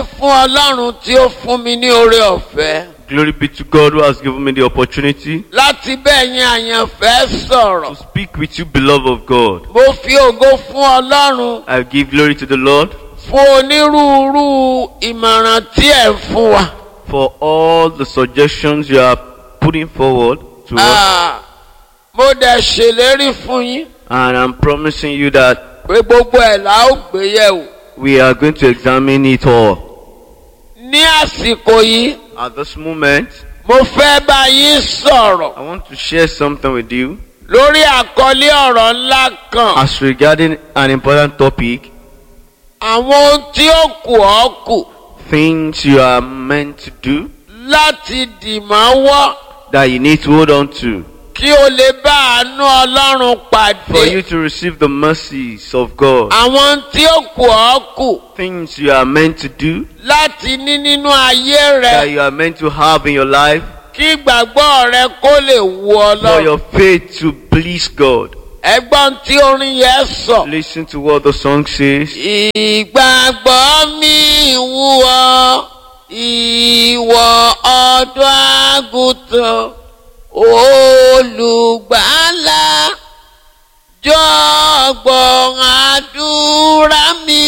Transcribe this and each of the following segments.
fún ọlọ́run tí ó fún mi ní oore ọ̀fẹ́ Glory be to God who has given me the opportunity láti bẹ́ẹ̀ yín àyànfẹ́ sọ̀rọ̀. to speak with you, beloved of God. mo fi ògo fún ọlọ́run I give glory to the Lord fún onírúurú ìmọ̀ràn tí ẹ̀ ń fún wa. for all the suggestions you are putting forward to us. Ah, mo dẹ̀ ṣèlérí fún yín And I'm promising you that pé gbogbo ẹ̀ la ó gbé yẹ̀wò. we are going to examine it all. ní àsìkò yìí At this moment, mo fẹ́ bá yín sọ̀rọ̀ I want to share something with you lórí àkọlé ọ̀rọ̀ ńlá kan. as regarding an important topic àwọn ohun tí ó kù ọ́ kù things you are meant to do láti dì mọ́wọ́ that you need to hold on to kí o lè bá àánú ọlọ́run for you pàdé. to receive the mercies of God. àwọn ohun tí ó kù ọ́ kù Things you are meant to do láti ní nínú ayé that rẹ you are meant to have in your life kí ìgbàgbọ́ rẹ kó lè wu for ọlọ́run. your faith to please God. ẹgbọ́n tí orin yẹn sọ. Listen to what the song says. ìgbàgbọ́ mi wù ọ́ ìwọ ọ̀dọ́ àgùntàn olùgbàlà jọ̀gbọ́n àdúrà mi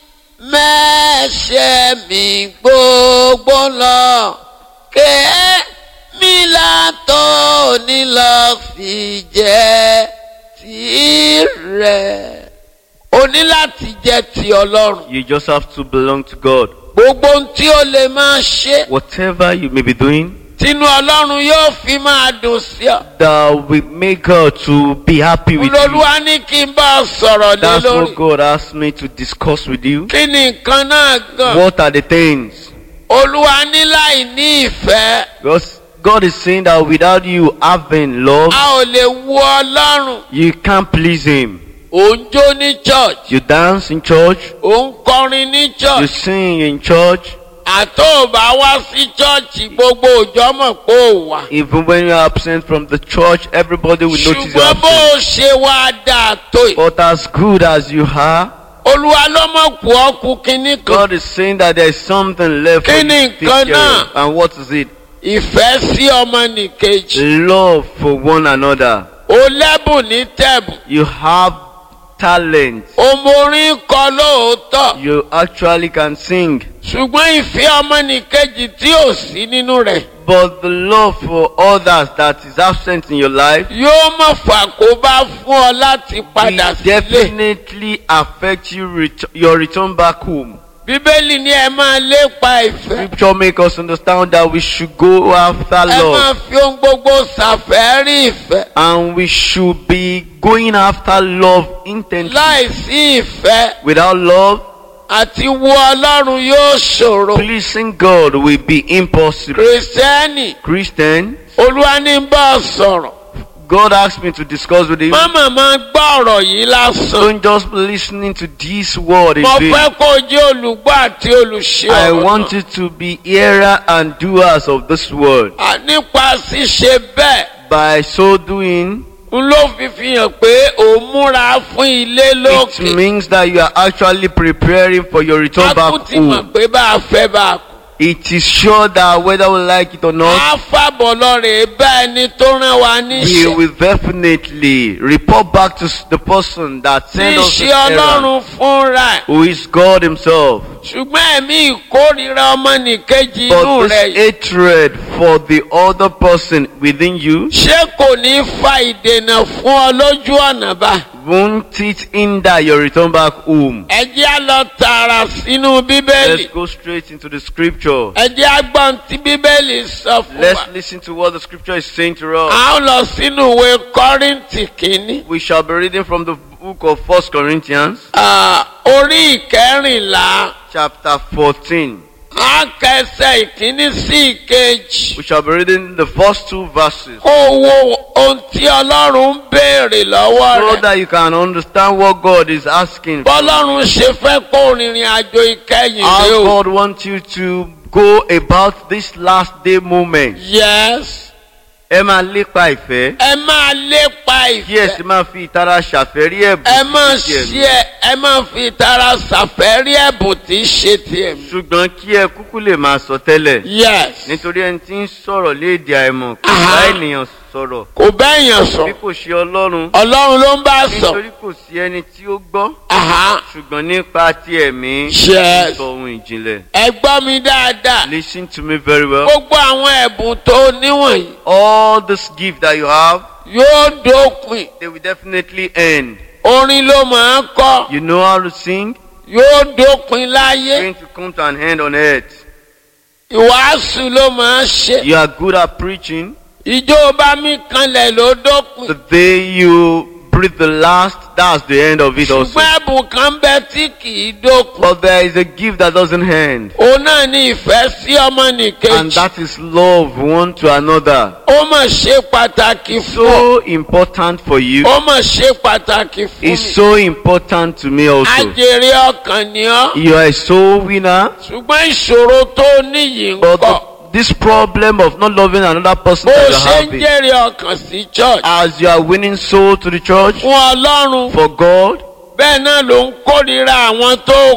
mẹ́ṣẹ̀ mi gbogbo lọ kémi látọ̀ nílọ fi jẹ́ tirẹ̀ o ní láti jẹ́ ti ọlọ́run. You just have to belong to God. gbogbo ohun tí o lè máa ṣe Whatever you may be doing, tínú ọlọ́run yóò fi máa dùn sí ọ. that will make God to be happy with you. olólùwà ní kí n bá ọ sọ̀rọ̀ lé That's lórí. what God asked me to discuss with you. kí ni nǹkan náà gan. What are the things? olúwa ní láì ní ìfẹ́ Because God is saying that without you having love, a ò lè wu ọlọ́run. you can't please Him. ò ń jó ní church You dance in church, ò ń kọrin ní you church sing in church, àtọ́ ò bá wá sí church gbogbo òjò mọ̀ pé ò wá. even when you are absent from the church, everybody will notice you are ṣùgbọ́n bó absent. o ṣe wá dáa tó yìí. But as good as you are, olúwa ló mọ̀ kú ọkù kínní kan. God is saying that there is something left for you Kí ni to take nǹkan care náà? of. And what is it? ìfẹ́ sí ọmọnìkejì. Love for one another. o lẹ́bùn ní tẹ̀bùn. You have talent. omorin kọ lóòótọ́. You actually can sing. ṣùgbọ́n ìfẹ́ ọmọnìkejì tí ò sí nínú rẹ̀. But the love for others that is absent in your life yóò mọ̀ fàkóbá fún ọ láti padà will sílé. definitely affect you ret- your return back home. bíbélì ni ẹ máa lépa ìfẹ́. Scripture make us understand that we should go after ẹ máa love fi ohun gbogbo ṣàfẹ́rí ìfẹ́. and we should be going after love intently. láìsí ìfẹ́ Without love, àti wo ọlọ́run yóò ṣòro. pleasing God will be impossible. kìrìsìtẹ́nì Christian, olúwa ní bá ọ sọ̀rọ̀. God asked me to discuss with you. mọ́mọ́ máa gbọ́ ọ̀rọ̀ yìí lásán. Don't just be listening to this word mo again. fẹ́ kó o jẹ́ olùgbọ́ àti olùṣe I ọ̀rọ̀ want náà. you to be hearer and doers of this word. À, nípa ṣíṣe bẹ́ẹ̀ By so doing, n ló fi fi hàn pé ò ń múra fún ilé it lókè. means that you are actually preparing for your return a kú back ti mọ̀ home. pé bá a fẹ́ bá a kú. It is sure that whether we like it or not, a fàbọ̀ lọ́rẹ̀ bá ẹni tó rán wa we níṣẹ́. will definitely report back to s- the person that sent us this níṣẹ́ errand, ọlọ́run fúnra ẹ̀. who is God Himself. ṣùgbọ́n ẹ̀mí ìkórìíra ọmọnìkejì inú But rẹ̀ this hatred for the other person within you, ṣé kò ní fa ìdènà fún ọ lójú ọ̀nà bá. won't it hinder your return back home? ẹ jẹ́ á lọ tààrà sínú bíbélì. Let's go straight into the scripture. ẹ jẹ́ á gbọ́n tí bíbélì sọ fún wa. Let's listen to what the scripture is saying to us. a ó lọ sínú ìwé kọ́rìntì kìíní. We shall be reading from the book of First Corinthians, Ah, orí ìkẹrìnlá chapter 14. á kẹsẹ̀ ìkíní sí ìkejì. We shall be reading the first two verses kó o wo ohun tí ọlọ́run ń béèrè lọ́wọ́ so rẹ̀. that you can understand what God is asking. bọ́lọ́run ṣe fẹ́ kó rìnrìn àjò ìkẹyìn How rè o. God wants you to go about this last day moment. yes ẹ máa lépa ìfẹ́ ẹ máa lépa kí ẹ sì ìfẹ́ máa fi ìtara ṣàfẹ́rí ẹ̀bùn ẹ máa tí í ṣe ṣe ẹ ẹ máa fi tara ṣàfẹ́rí ẹ̀bùn tí í ṣe tiẹ̀ mi. ṣùgbọ́n kí ẹ kúkú lè máa sọ tẹ́lẹ̀ yes nítorí ẹni tí ń sọ̀rọ̀ léde àìmọ̀ kò Aha. bá ènìyàn sọ̀rọ̀ kò bẹ́yàn sọ bí kò ṣe ọlọ́run ọlọ́run ló ń bá sọ nítorí kò sí ẹni tí ó gbọ́ Aha. ṣùgbọ́n nípa ti ẹ̀mí Yes. sọ ohun ìjìnlẹ̀. ẹ gbọ́ mi dáadáa Listen to me very well. gbogbo àwọn ẹ̀bùn tó níwọ̀nyí All this gift that you have, yóò dópin they will definitely end. orin ló máa ń kọ́ You know how to sing? yóò dópin láyé Going to come to an end on earth. ìwàásù ló máa ń ṣe You are good at preaching. ìjó bá mi kanlẹ̀ ló dópin The day you breathe the last, that's the end of it also. ṣùgbọ́n ẹ̀bùn kan bẹ tí kì í dópin But there is a gift that doesn't end. òun náà ní ìfẹ́ sí And ọmọnìkejì that is love one to another. ó mà ṣe pàtàkì It's fún ọ so important for you. ó mà ṣe pàtàkì fún mi It's so important to me also. ajèrè ọkàn ni ọ́ You are a soul winner. ṣùgbọ́n ìṣòro tó níyì ń But kọ́ the, this problem of not loving another person bó that you ṣe are ń having, jèrè ọkàn sí church as you are winning soul to the church fún ọlọ́run for God, bẹ́ẹ̀ náà ló ń kórìíra àwọn tó